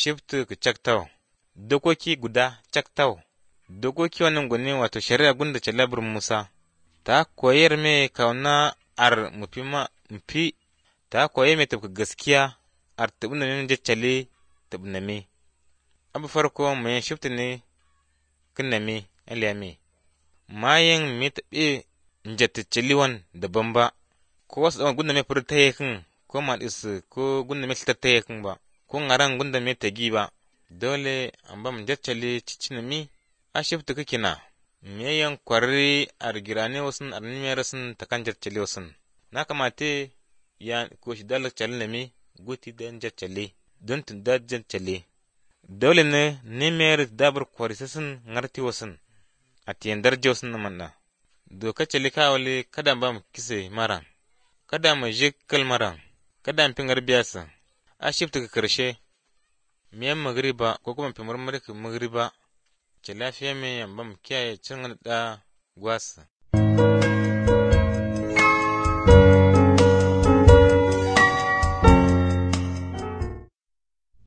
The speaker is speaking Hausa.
shiftu ku caktau, dokoki guda caktau, dokoki wannan gwani wato shari'a gunda ce labur Musa, ta koyar me kauna ar mufi ma mufi, ta koyar me tafi gaskiya ar tabi na min jaccale tabi na me. Abu farko mai shiftu ne kin na me, aliyame. Mayan me taɓe njattacali wan daban ba, ko wasu ɗan gunda me furu ta yakin, ko maɗisu, ko gunda me ta yakin ba. ko ngaran gunda me tagi ba dole an ba mu jaccale cicina mi a shifta kake na me yan kwarri ar girane wasun ar nimera sun ta kan jaccale wasun na kamate ya ko shi dalar cale na mi guti da jaccale don tun da jaccale dole ne nimer dabar kwari sun ngarti wasun a tiyan darje wasun na manna doka cale kawale kada ba mu kise maran kada mu je kalmaran kada mu pingar biyasa a shifta ka karshe miyan magriba ko kuma fi marmari ka magriba ce lafiya mai yamba mu kiyaye cin da gwasa.